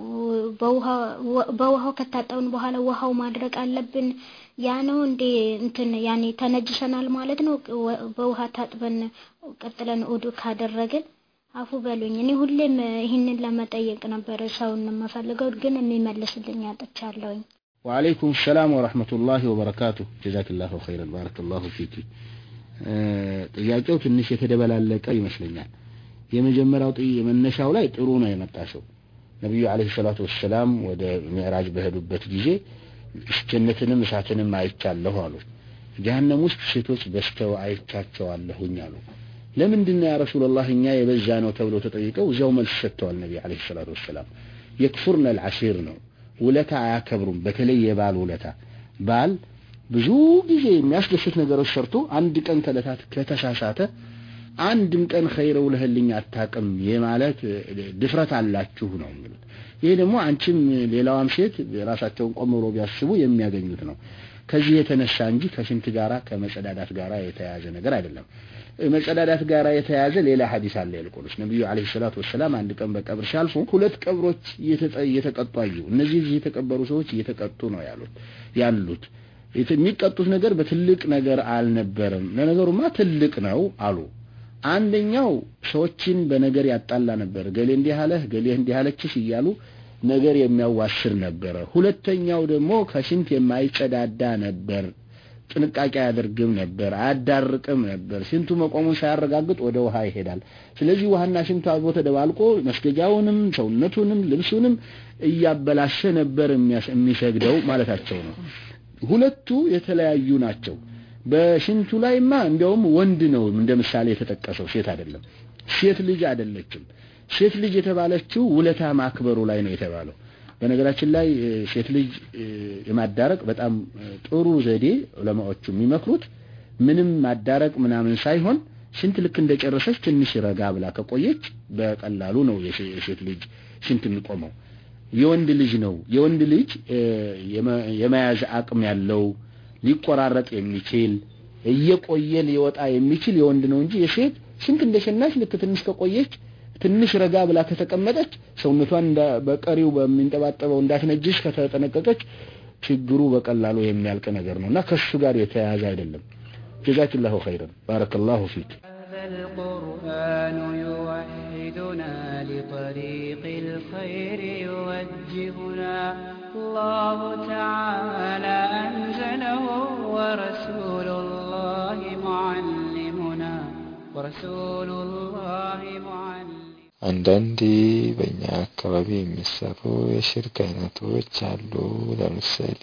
በውሃው ከታጠብን በኋላ ውሃው ማድረቅ አለብን ያ ነው እንዴ እንትን ያኔ ተነጅሰናል ማለት ነው በውሃ ታጥበን ቀጥለን ኡዱ ካደረግን አፉ በሉኝ እኔ ሁሌም ይህንን ለመጠየቅ ነበር ሰውን የምፈልገው ግን የሚመልስልኝ አጥቻለሁኝ وعليكم السلام ورحمة الله وبركاته جزاك الله خيرا بارك الله فيك ጥያቄው ትንሽ የተደበላለቀ ይመስለኛል የመጀመሪያው የመነሻው ላይ ጥሩ ነው የመጣሽው ነቢዩ አለይሂ ሰላቱ ወሰላም ወደ ሚዕራጅ በሄዱበት ጊዜ ጀነትንም እሳትንም አይቻለሁ አሉ ጀሀነም ውስጥ ሴቶች በስተው አይቻቸዋለሁኝ አሉ ለምንድን ነው ያ ረሱላህ እኛ የበዛ ነው ተብሎ ተጠይቀው እዚያው መልስ ሰጥተዋል ነቢ አለይሂ ሰላቱ ወሰላም የክፉርነ አልዓሲር ነው ውለታ አያከብሩም በተለይ የባል ውለታ ባል ብዙ ጊዜ የሚያስደስት ነገሮች ሰርቶ አንድ ቀን ከለታት ከተሳሳተ አንድም ቀን ኸይረ ውለህልኝ አታቅም የማለት ድፍረት አላችሁ ነው የሚሉት ይሄ ደግሞ አንቺም ሌላዋም ሴት ራሳቸውን ቆም ብሎ ቢያስቡ የሚያገኙት ነው ከዚህ የተነሳ እንጂ ከሽንት ጋራ ከመጸዳዳት ጋራ የተያያዘ ነገር አይደለም። መጸዳዳት ጋራ የተያያዘ ሌላ ሐዲስ አለ። ይልቁንስ ነብዩ አለይሂ ሰላቱ ወሰላም አንድ ቀን በቀብር ሲያልፉ ሁለት ቀብሮች እየተቀጡ አዩ። እነዚህ እዚህ የተቀበሩ ሰዎች እየተቀጡ ነው ያሉት ያሉት የሚቀጡት ነገር በትልቅ ነገር አልነበረም። ለነገሩማ ትልቅ ነው አሉ። አንደኛው ሰዎችን በነገር ያጣላ ነበር። ገሌ እንዲህ አለህ፣ ገሌ እንዲህ አለችሽ እያሉ ነገር የሚያዋስር ነበረ። ሁለተኛው ደግሞ ከሽንት የማይጸዳዳ ነበር። ጥንቃቄ አያደርግም ነበር፣ አያዳርቅም ነበር። ሽንቱ መቆሙን ሳያረጋግጥ ወደ ውሃ ይሄዳል። ስለዚህ ውሃና ሽንቱ አብሮ ተደባልቆ መስገጃውንም ሰውነቱንም ልብሱንም እያበላሸ ነበር የሚሰግደው ማለታቸው ነው። ሁለቱ የተለያዩ ናቸው። በሽንቱ ላይማ እንዲያውም ወንድ ነው እንደ ምሳሌ የተጠቀሰው ሴት አይደለም። ሴት ልጅ አይደለችም። ሴት ልጅ የተባለችው ውለታ ማክበሩ ላይ ነው የተባለው። በነገራችን ላይ ሴት ልጅ የማዳረቅ በጣም ጥሩ ዘዴ ዑለማዎቹ የሚመክሩት ምንም ማዳረቅ ምናምን ሳይሆን ሽንት ልክ እንደጨረሰች ትንሽ ረጋ ብላ ከቆየች በቀላሉ ነው የሴት ልጅ ሽንት የሚቆመው። የወንድ ልጅ ነው የወንድ ልጅ የመያዝ አቅም ያለው ሊቆራረጥ የሚችል እየቆየ ሊወጣ የሚችል የወንድ ነው እንጂ የሴት ሽንት እንደሸናች ልክ ትንሽ ከቆየች ትንሽ ረጋ ብላ ከተቀመጠች ሰውነቷን በቀሪው በሚንጠባጠበው እንዳትነጅስ ከተጠነቀቀች ችግሩ በቀላሉ የሚያልቅ ነገር ነው እና ከሱ ጋር የተያያዘ አይደለም። ጀዛክላሁ ኸይረን ባረከላሁ ፊክ። القرآن يوحدنا لطريق الخير يوجهنا الله تعالى أنزله ورسول الله معلمنا ورسول الله معلمنا አንዳንድ በእኛ አካባቢ የሚሰሩ የሽርክ አይነቶች አሉ። ለምሳሌ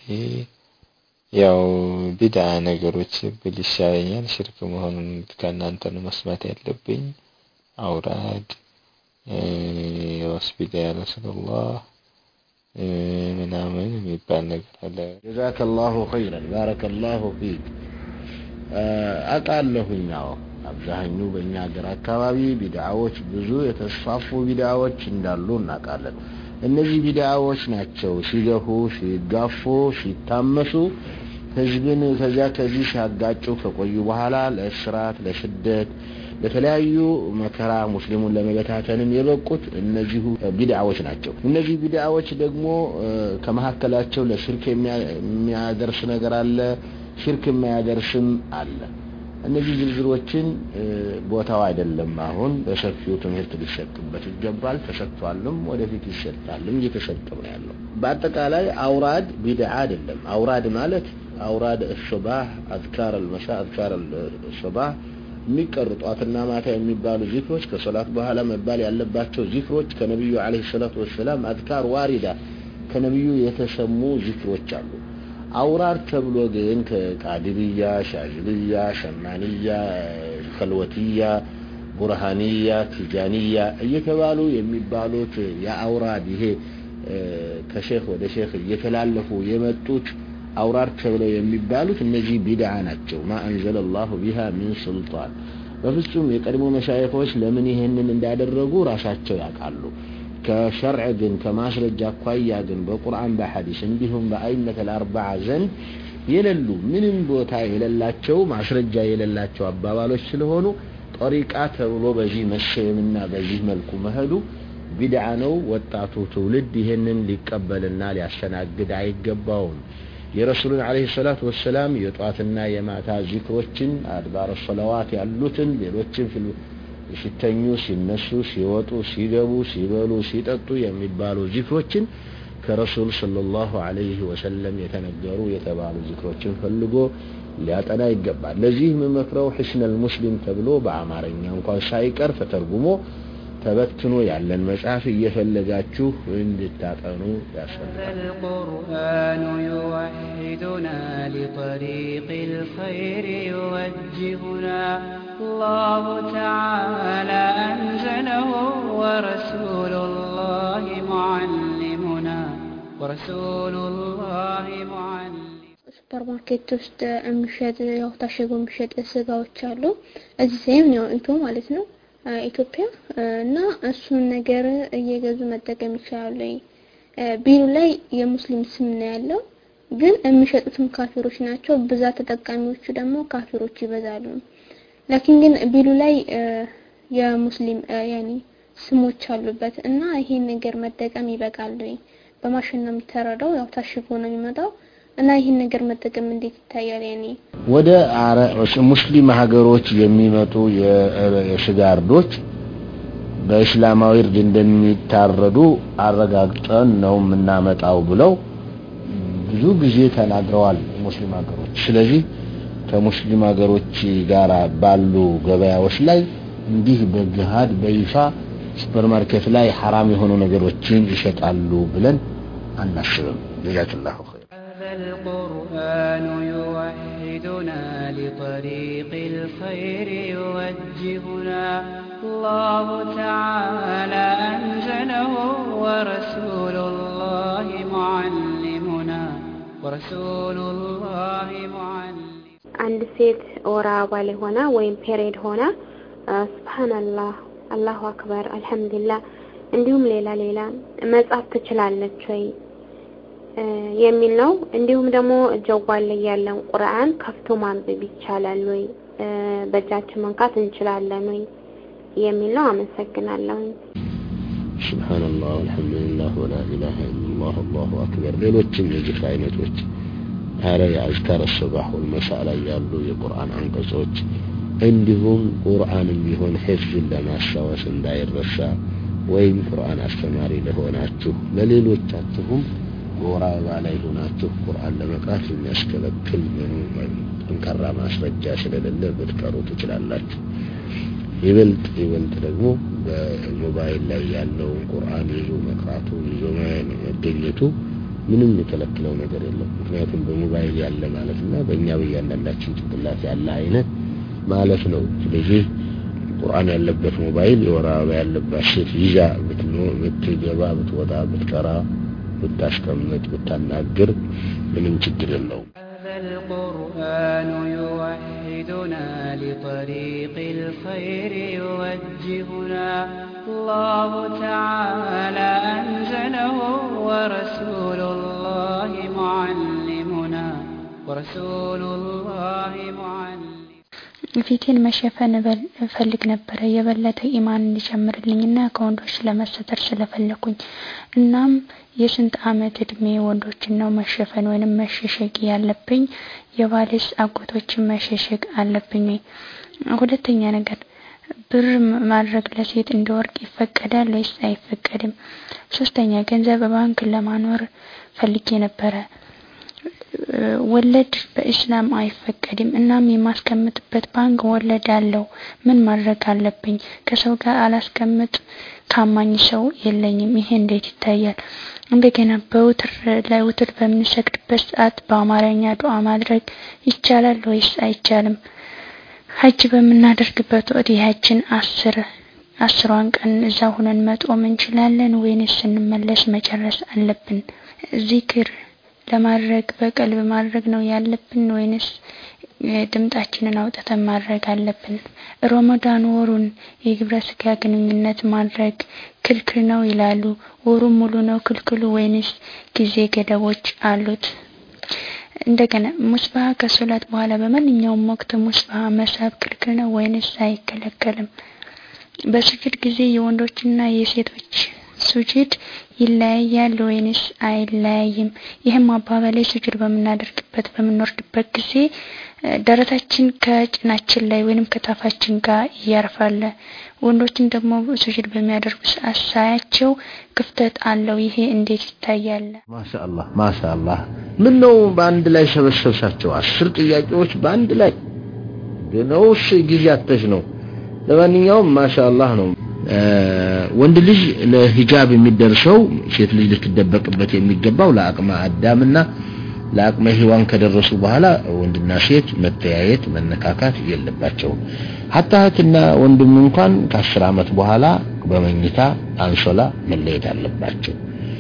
ያው ቢድዓ ነገሮች ብል ይሻለኛል። ሽርክ መሆኑን ከእናንተ ነው መስማት ያለብኝ። አውራድ ወስቢዳ ያ ረሱላህ ምናምን የሚባል ነገር አለ። ጀዛከላሁ ኸይረን ባረከላሁ ፊክ። አውቃለሁኝ። አዎ አብዛኙ በእኛ ሀገር አካባቢ ቢድዓዎች ብዙ የተስፋፉ ቢድዓዎች እንዳሉ እናውቃለን። እነዚህ ቢድዓዎች ናቸው ሲገፉ፣ ሲጋፉ፣ ሲታመሱ ህዝብን ከዚያ ከዚህ ሲያጋጩ ከቆዩ በኋላ ለእስራት፣ ለስደት፣ ለተለያዩ መከራ ሙስሊሙን ለመበታተንም የበቁት እነዚሁ ቢድዓዎች ናቸው። እነዚህ ቢድዓዎች ደግሞ ከመካከላቸው ለሽርክ የሚያደርስ ነገር አለ፣ ሽርክ የማያደርስም አለ። እነዚህ ዝርዝሮችን ቦታው አይደለም። አሁን በሰፊው ትምህርት ሊሰጥበት ይገባል። ተሰጥቷልም፣ ወደፊት ይሰጣልም፣ እየተሰጠም ነው ያለው። በአጠቃላይ አውራድ ቢድዓ አይደለም። አውራድ ማለት አውራድ ሱባህ አዝካር አልመሻ አዝካር ሱባህ የሚቀሩ ጧትና ማታ የሚባሉ ዚክሮች ከሶላት በኋላ መባል ያለባቸው ዚክሮች ከነቢዩ አለይሂ ሰላቱ ወሰላም አዝካር ዋሪዳ ከነቢዩ የተሰሙ ዚክሮች አሉ። አውራድ ተብሎ ግን ከቃድብያ፣ ሻዝብያ፣ ሸማንያ፣ ከልወትያ፣ ቡርሃንያ፣ ቲጃንያ እየተባሉ የሚባሉት የአውራድ ይሄ ከሼክ ወደ ሼክ እየተላለፉ የመጡት አውራድ ተብለው የሚባሉት እነዚህ ቢድዓ ናቸው። ማ አንዘለ ላሁ ቢሃ ሚን ሱልጣን። በፍጹም የቀድሞ መሻይኾች ለምን ይሄንን እንዳደረጉ ራሳቸው ያውቃሉ። ከሸርዕ ግን ከማስረጃ አኳያ ግን በቁርአን በሐዲስ እንዲሁም በአይመት አልአርባዓ ዘንድ የሌሉ ምንም ቦታ የሌላቸው ማስረጃ የሌላቸው አባባሎች ስለሆኑ ጠሪቃ ተብሎ በዚህ መሰየምና በዚህ መልኩ መሄዱ ቢድዓ ነው። ወጣቱ ትውልድ ይህንን ሊቀበልና ሊያስተናግድ አይገባውም። የረሱሉን ዓለይሂ ሰላቱ ወሰላም የጧትና የማታ ዚክሮችን አድባረ ሰለዋት ያሉትን ሌሎችን ሲተኙ፣ ሲነሱ፣ ሲወጡ፣ ሲገቡ፣ ሲበሉ፣ ሲጠጡ የሚባሉ ዚክሮችን ከረሱል ሰለላሁ ዐለይሂ ወሰለም የተነገሩ የተባሉ ዚክሮችን ፈልጎ ሊያጠና ይገባል። ለዚህ የምመክረው ሒስነል ሙስሊም ተብሎ በአማርኛ እንኳን ሳይቀር ተተርጉሞ ተበትኖ ያለን መጽሐፍ እየፈለጋችሁ እንድታጠኑ ያስፈልጋል። القرآن يوحدنا لطريق الخير يوجهنا الله تعالى أنزله ورسول الله معلمنا ورسول الله معلم ሱፐር ማርኬት ውስጥ የሚሸጥ ያው ታሽጎ የሚሸጥ ስጋዎች አሉ። እዚህ ሴም ያው እንቶ ማለት ነው ኢትዮጵያ እና እሱን ነገር እየገዙ መጠቀም ይችላሉ። ቢሉ ላይ የሙስሊም ስም ነው ያለው። ግን የሚሸጡትም ካፊሮች ናቸው። ብዛት ተጠቃሚዎቹ ደግሞ ካፊሮች ይበዛሉ። ላኪን ግን ቢሉ ላይ የሙስሊም ያኒ ስሞች አሉበት እና ይሄን ነገር መጠቀም ይበቃል ወይ? በማሽን ነው የሚተረደው፣ ያው ታሽጎ ነው የሚመጣው እና ይህን ነገር መጠቀም እንዴት ይታያል? ያኔ ወደ ሙስሊም ሀገሮች የሚመጡ የስጋ እርዶች በእስላማዊ እርድ እንደሚታረዱ አረጋግጠን ነው የምናመጣው ብለው ብዙ ጊዜ ተናግረዋል ሙስሊም ሀገሮች። ስለዚህ ከሙስሊም ሀገሮች ጋር ባሉ ገበያዎች ላይ እንዲህ በግሃድ በይፋ ሱፐርማርኬት ላይ ሐራም የሆኑ ነገሮችን ይሸጣሉ ብለን አናስብም። ጀዛክላሁ ኸይር። القرآن يوحدنا لطريق الخير يوجهنا الله تعالى أنزله ورسول الله معلمنا ورسول الله معلم አንድ ሴት ወር አበባ ላይ ሆና ወይም ፔሬድ ሆና ስብሓንላህ አላሁ አክበር አልሐምዱሊላህ እንዲሁም ሌላ ሌላ መጻፍ ትችላለች ወይ የሚል ነው። እንዲሁም ደግሞ ጀዋል ላይ ያለን ቁርአን ከፍቶ ማንበብ ይቻላል ወይ በእጃችን መንካት እንችላለን ወይ የሚል ነው። አመሰግናለሁ። ሱብሃንአላህ ወልሐምዱሊላህ ወላ ኢላሃ ኢላላህ አላሁ አክበር ሌሎችም የዚክር አይነቶች አረ የአዝካር ሱባህ ወልመሳ ላይ ያሉ የቁርአን አንቀጾች እንዲሁም ቁርአንም ቢሆን ሒፍዝን ለማስታወስ እንዳይረሳ ወይም ቁርአን አስተማሪ ለሆናችሁ ለሌሎቻችሁም በወር አበባ ላይ ሆናችሁ ቁርአን ለመቅራት የሚያስከለክል ጠንካራ ማስረጃ ስለሌለ ብትቀሩ ትችላላችሁ። ይበልጥ ይበልጥ ደግሞ በሞባይል ላይ ያለውን ቁርአን ይዞ መቅራቱ ይዞ መገኘቱ ምንም የከለክለው ነገር የለም። ምክንያቱም በሞባይል ያለ ማለት እና በእኛ በእያንዳንዳችን ጭንቅላት ያለ አይነት ማለት ነው። ስለዚህ ቁርአን ያለበት ሞባይል የወር አበባ ያለባት ሴት ይዛ ብትገባ፣ ብትወጣ፣ ብትቀራ፣ ብታስቀምጥ፣ ብታናግር ምንም ችግር የለውም። القرآن يوحدنا لطريق الخير يوجهنا الله تعالى أنزله ورسول الله معلمنا ورسول الله معلم ፊቴን መሸፈን እፈልግ ነበረ የበለጠ ኢማን እንዲጨምርልኝና ከወንዶች ለመሰተር ስለፈለኩኝ። እናም የስንት አመት እድሜ ወንዶችን ነው መሸፈን ወይንም መሸሸግ ያለብኝ? የባልስ አጎቶችን መሸሸግ አለብኝ ወይ? ሁለተኛ ነገር ብር ማድረግ ለሴት እንደ ወርቅ ይፈቀዳል ወይስ አይፈቀድም? ሶስተኛ ገንዘብ ባንክ ለማኖር ፈልጌ ነበረ። ወለድ በኢስላም አይፈቀድም። እናም የማስቀምጥበት ባንክ ወለድ አለው። ምን ማድረግ አለብኝ? ከሰው ጋር አላስቀምጥ፣ ታማኝ ሰው የለኝም። ይሄ እንዴት ይታያል? እንደገና በውትር ላይ ውትር በምንሰግድበት ሰዓት በአማርኛ ዱዓ ማድረግ ይቻላል ወይስ አይቻልም? ሀጅ በምናደርግበት ወቅት የሀጅን አስር አስሯን ቀን እዛ ሁነን መጦም እንችላለን ወይንስ ስንመለስ መጨረስ አለብን? ዚክር ለማድረግ በቀልብ ማድረግ ነው ያለብን ወይንስ ድምጣችንን አውጥተን ማድረግ አለብን? ረመዳን ወሩን የግብረ ስጋ ግንኙነት ማድረግ ክልክል ነው ይላሉ። ወሩን ሙሉ ነው ክልክሉ ወይንስ ጊዜ ገደቦች አሉት? እንደገና ሙስባህ ከሶላት በኋላ በማንኛውም ወቅት ሙስባህ መሳብ ክልክል ነው ወይንስ አይከለከልም? በስጁድ ጊዜ የወንዶችና የሴቶች ሱጁድ ይለያያል ወይንስ አይለያይም? ይህም አባባላይ ሱጁድ በምናደርግበት በምንወርድበት ጊዜ ደረታችን ከጭናችን ላይ ወይንም ከታፋችን ጋር ያርፋል። ወንዶችን ደግሞ ሱጁድ በሚያደርጉ ሰዓት ሳያቸው ክፍተት አለው። ይሄ እንዴት ይታያል? ማሻአላህ ማሻአላህ። ምን ነው በአንድ ላይ ሰበሰብሳቸው? አስር ጥያቄዎች በአንድ ላይ ነውስ ጊዜ አተሽ ነው? ለማንኛውም ማሻአላህ ነው። ወንድ ልጅ ለሂጃብ የሚደርሰው ሴት ልጅ ልትደበቅበት የሚገባው ለአቅመ አዳምና ለአቅመ ሔዋን ከደረሱ በኋላ ወንድና ሴት መተያየት መነካካት የለባቸውም። ሀታ እህትና ወንድም እንኳን ከአስር ዓመት በኋላ በመኝታ አንሶላ መለየት አለባቸው።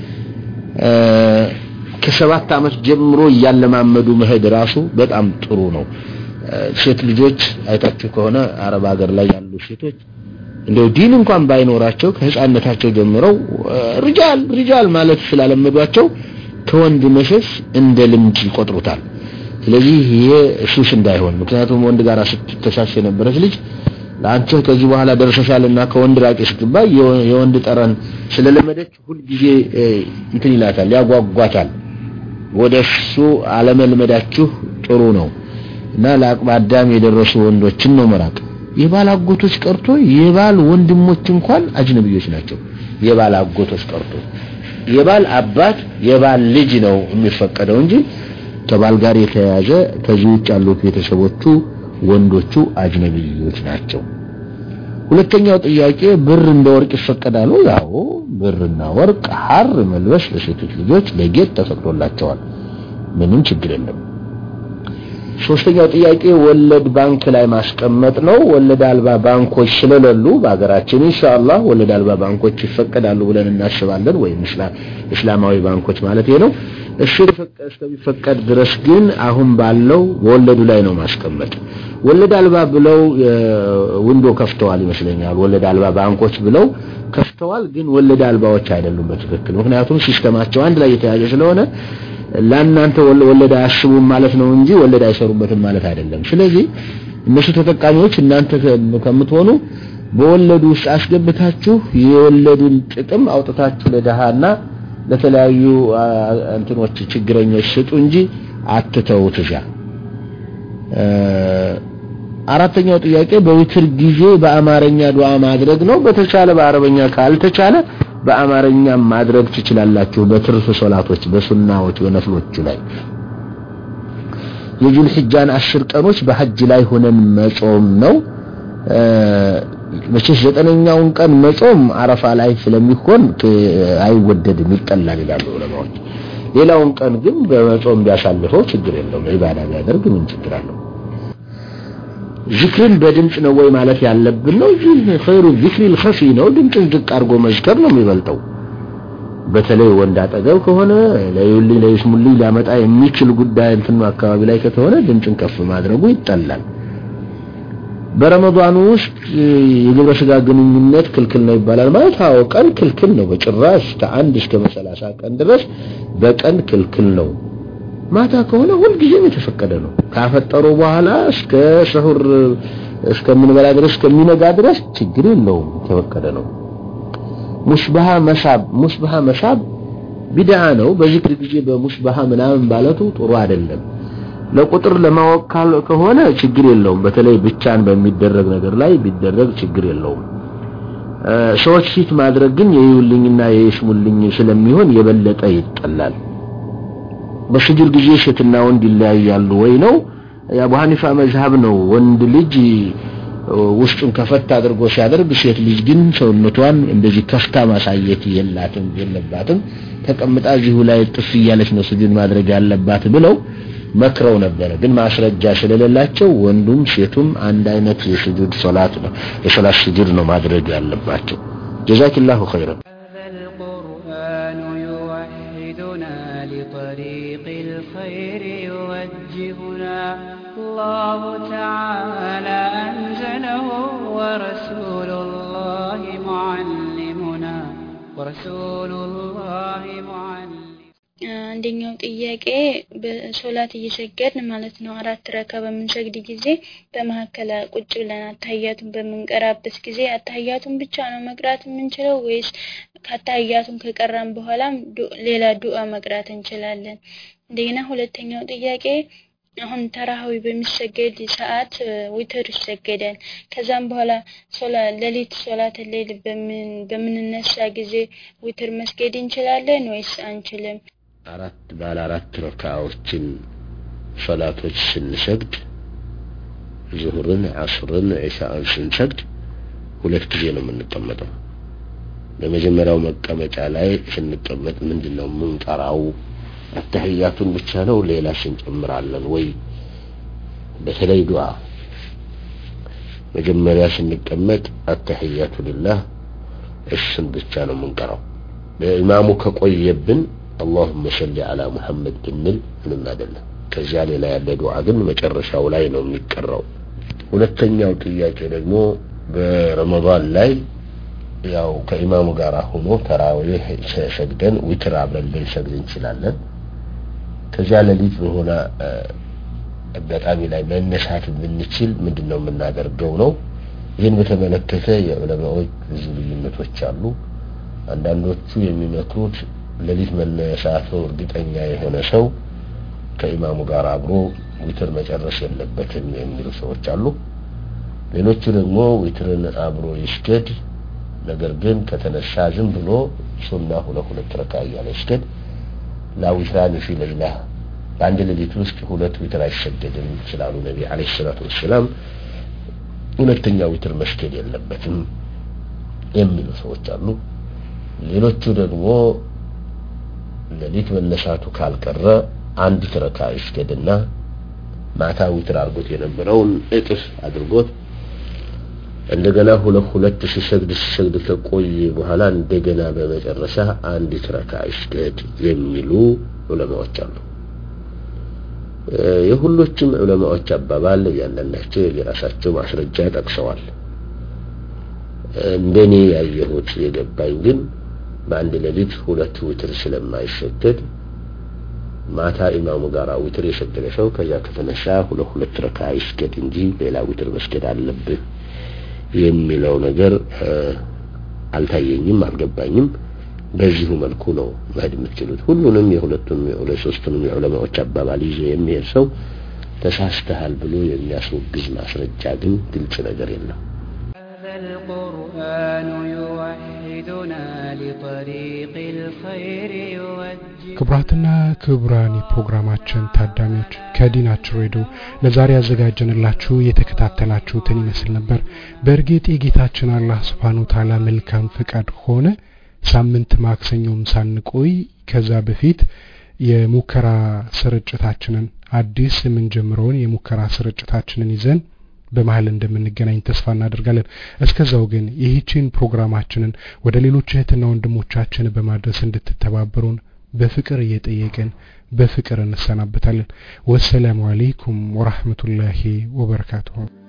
ከሰባት ዓመት ጀምሮ እያለማመዱ መሄድ ራሱ በጣም ጥሩ ነው። ሴት ልጆች አይታችሁ ከሆነ አረብ ሀገር ላይ ያሉ ሴቶች እንደው ዲን እንኳን ባይኖራቸው ከህፃነታቸው ጀምረው ሪጃል ሪጃል ማለት ስላለመዷቸው ከወንድ መሸሽ እንደ ልምድ ይቆጥሩታል። ስለዚህ ይሄ ሱስ እንዳይሆን ምክንያቱም ወንድ ጋር ስትተሻሽ የነበረች ልጅ ለአንተ ከዚህ በኋላ ደርሰሻልና ከወንድ ራቂ ስትባይ የወንድ ጠረን ስለለመደች ሁልጊዜ እንትን ይላታል፣ ያጓጓታል። ወደ እሱ አለመልመዳችሁ ጥሩ ነው እና ለአቅመ አዳም የደረሱ ወንዶችን ነው መራቅ። የባል አጎቶች ቀርቶ የባል ወንድሞች እንኳን አጅነብዮች ናቸው። የባል አጎቶች ቀርቶ የባል አባት የባል ልጅ ነው የሚፈቀደው እንጂ ከባል ጋር የተያያዘ ከዚህ ውጭ ያሉት ቤተሰቦቹ ወንዶቹ አጅነቢዮች ናቸው። ሁለተኛው ጥያቄ ብር እንደ ወርቅ ይፈቀዳሉ? ያው ብርና ወርቅ ሐር መልበስ ለሴቶች ልጆች ለጌጥ ተፈቅዶላቸዋል። ምንም ችግር የለም። ሶስተኛው ጥያቄ ወለድ ባንክ ላይ ማስቀመጥ ነው። ወለድ አልባ ባንኮች ስለሌሉ በሀገራችን ኢንሻአላህ ወለድ አልባ ባንኮች ይፈቀዳሉ ብለን እናስባለን፣ ወይም እስላማዊ ባንኮች ማለት ነው። እሺ እስከሚፈቀድ ድረስ ግን አሁን ባለው በወለዱ ላይ ነው ማስቀመጥ። ወለድ አልባ ብለው ዊንዶ ከፍተዋል ይመስለኛል። ወለድ አልባ ባንኮች ብለው ከፍተዋል፣ ግን ወለድ አልባዎች አይደሉም በትክክል ምክንያቱም ሲስተማቸው አንድ ላይ የተያዘ ስለሆነ ለእናንተ ወለድ አያስቡም ማለት ነው እንጂ ወለድ አይሰሩበትም ማለት አይደለም። ስለዚህ እነሱ ተጠቃሚዎች እናንተ ከምትሆኑ በወለዱ ውስጥ አስገብታችሁ የወለዱን ጥቅም አውጥታችሁ ለድሃና ለተለያዩ እንትኖች ችግረኞች ስጡ እንጂ አትተውት እዚያ። አራተኛው ጥያቄ በዊትር ጊዜ በአማርኛ ዱዓ ማድረግ ነው። በተቻለ በአረበኛ ካልተቻለ በአማርኛ ማድረግ ትችላላችሁ። በትርፍ ሶላቶች፣ በሱናዎች፣ በነፍሎቹ ላይ የጁል ሒጃን አስር ቀኖች በሐጅ ላይ ሆነን መጾም ነው። መቼስ ዘጠነኛውን ቀን መጾም አረፋ ላይ ስለሚሆን አይወደድም፣ ይጠላል ይላሉ ዑለማዎች። ሌላውን ቀን ግን በመጾም ቢያሳልፈው ችግር የለውም። ዒባዳ ቢያደርግ ምን ችግር አለው? ዚክርን በድምፅ ነው ወይ ማለት ያለብን ነው እንጂ ኸይሩ ዚክሪል ኸፊ ነው። ድምፅን ዝቅ አድርጎ መዝከር ነው የሚበልጠው። በተለይ ወንድ አጠገብ ከሆነ ለዩልኝ ለይስሙልኝ ሊያመጣ የሚችል ጉዳይ እንትኑ አካባቢ ላይ ከተሆነ ድምፅን ከፍ ማድረጉ ይጠላል። በረመዳኑ ውስጥ የግብረ ስጋ ግንኙነት ክልክል ነው ይባላል ማለት አዎ፣ ቀን ክልክል ነው በጭራሽ ከአንድ እስከ መሰላሳ ቀን ድረስ በቀን ክልክል ነው። ማታ ከሆነ ሁልጊዜም የተፈቀደ ነው። ካፈጠሩ በኋላ እስከ ሰሁር እስከምንበላ ድረስ እስከሚነጋ ድረስ ችግር የለውም፣ የተፈቀደ ነው። ሙሽባሃ መሳብ ሙሽባሃ መሳብ ቢድዓ ነው። በዚክር ጊዜ በሙሽባሃ ምናምን ባለቱ ጥሩ አይደለም። ለቁጥር ለማወቅ ከሆነ ችግር የለውም። በተለይ ብቻን በሚደረግ ነገር ላይ ቢደረግ ችግር የለውም። ሰዎች ፊት ማድረግ ግን የይውልኝና የይስሙልኝ ስለሚሆን የበለጠ ይጠላል። በስጁድ ጊዜ ሴትና ወንድ ይለያያሉ ወይ ነው? የአቡ ሐኒፋ መዝሀብ ነው። ወንድ ልጅ ውስጡን ከፈት አድርጎ ሲያደርግ፣ ሴት ልጅ ግን ሰውነቷን እንደዚህ ከፍታ ማሳየት የላትም የለባትም። ተቀምጣ እዚሁ ላይ ጥፍ እያለች ነው ስጁድ ማድረግ ያለባት ብለው መክረው ነበረ። ግን ማስረጃ ስለሌላቸው ወንዱም ሴቱም አንድ አይነት የስጁድ ሶላት ነው የሶላት ስጁድ ነው ማድረግ ያለባቸው። ጀዛኪላሁ ኸይረን። لطريق الخير يوجهنا الله تعالى أنزله ورسول الله معلمنا ورسول الله معلم አንደኛው ጥያቄ በሶላት እየሰገድን ማለት ነው አራት ረካ በምንሰግድ ጊዜ በመካከል ቁጭ ብለን አታያቱን በምንቀራበት ጊዜ አታያቱን ብቻ ነው መቅራት የምንችለው ወይስ ከአታያቱን ከቀራን በኋላም ሌላ ዱዓ መቅራት እንችላለን? እንደገና ሁለተኛው ጥያቄ አሁን ተራሃዊ በሚሰገድ ሰዓት ዊትር ይሰገዳል። ከዛም በኋላ ሶላ ሌሊት ሶላት ሌል በምንነሳ ጊዜ ዊትር መስገድ እንችላለን ወይስ አንችልም? አራት ባለ አራት ረካዎችን ሶላቶች ስንሰግድ ዙሁርን፣ አስርን፣ ዒሻን ስንሰግድ ሁለት ጊዜ ነው የምንቀመጠው። በመጀመሪያው መቀመጫ ላይ ስንቀመጥ ምንድን ነው የምንቀራው? አተህያቱን ብቻ ነው ሌላ እንጨምራለን ወይ? በተለይ ዱዓ መጀመሪያ ስንቀመጥ አተህያቱ ሊላህ እሱን ብቻ ነው የምንቀራው። በኢማሙ ከቆየብን አላሁመ ሰሊ አላ ሙሐመድ ብንል ምንም አይደለም። ከዚያ ሌላ ያለ ዱዓ ግን መጨረሻው ላይ ነው የሚቀራው። ሁለተኛው ጥያቄ ደግሞ በረመዳን ላይ ያው ከኢማሙ ጋር ሆኖ ተራዊህ ሰግደን ዊትር አብረን ልንሰግድ እንችላለን። ከዚያ ሌሊት በሆነ አጋጣሚ ላይ መነሳት የምንችል ምንድን ነው የምናደርገው ነው። ይህን በተመለከተ የዑለማዎች ብዙ ልዩነቶች አሉ። አንዳንዶቹ የሚመክሩት ሌሊት መነሳቱ እርግጠኛ የሆነ ሰው ከኢማሙ ጋር አብሮ ዊትር መጨረስ የለበትም የሚሉ ሰዎች አሉ። ሌሎቹ ደግሞ ዊትርን አብሮ ይስገድ፣ ነገር ግን ከተነሳ ዝም ብሎ ሱና ሁለት ሁለት ረካ እያለ ይስገድ። ላዊትራን ፊ ለይላ በአንድ ሌሊት ውስጥ ሁለት ዊትር አይሰገድም ስላሉ ነቢ አለይሂ ሰላቱ ወሰላም ሁለተኛ ዊትር መስገድ የለበትም የሚሉ ሰዎች አሉ። ሌሎቹ ደግሞ ሌሊት መነሳቱ ካልቀረ አንዲት ረካ ይስገድና ማታ ዊትር አድርጎት የነበረውን እጥፍ አድርጎት እንደገና ሁለት ሁለት ሲሰግድ ሲሰግድ ከቆየ በኋላ እንደገና በመጨረሻ አንዲት ረካ ይስገድ የሚሉ ዑለማዎች አሉ። የሁሎችም ዑለማዎች አባባል እያንዳንዳቸው የራሳቸው ማስረጃ ጠቅሰዋል። እንደኔ ያየሁት የገባኝ ግን በአንድ ሌሊት ሁለት ዊትር ስለማይሰገድ ማታ ኢማሙ ጋር ዊትር የሰገደ ሰው ከዚያ ከተነሳ ሁለት ሁለት ረካ ይስገድ እንጂ ሌላ ዊትር መስገድ አለብህ የሚለው ነገር አልታየኝም፣ አልገባኝም። በዚሁ መልኩ ነው መሄድ የምትችሉት። ሁሉንም የሁለቱንም የሁለት ሶስቱንም የዑለማዎች አባባል ይዞ የሚሄድ ሰው ተሳስተሃል ብሎ የሚያስወግዝ ማስረጃ ግን ግልጽ ነገር የለም። القرآن يوحدنا لطريق الخير يوجه ክቡራትና ክቡራን የፕሮግራማችን ታዳሚዎች ከዲናችን ሬዲዮ ለዛሬ ያዘጋጀንላችሁ የተከታተላችሁትን ይመስል ነበር። በእርግጥ የጌታችን አላህ ስብሓን ታላ መልካም ፍቃድ ሆነ ሳምንት ማክሰኞም ሳንቆይ ከዛ በፊት የሙከራ ስርጭታችንን አዲስ የምንጀምረውን የሙከራ ስርጭታችንን ይዘን በመሀል እንደምንገናኝ ተስፋ እናደርጋለን። እስከዛው ግን ይህችን ፕሮግራማችንን ወደ ሌሎች እህትና ወንድሞቻችን በማድረስ እንድትተባበሩን በፍቅር እየጠየቅን በፍቅር እንሰናበታለን። ወሰላሙ አለይኩም ወራህመቱላሂ ወበረካቱሁ።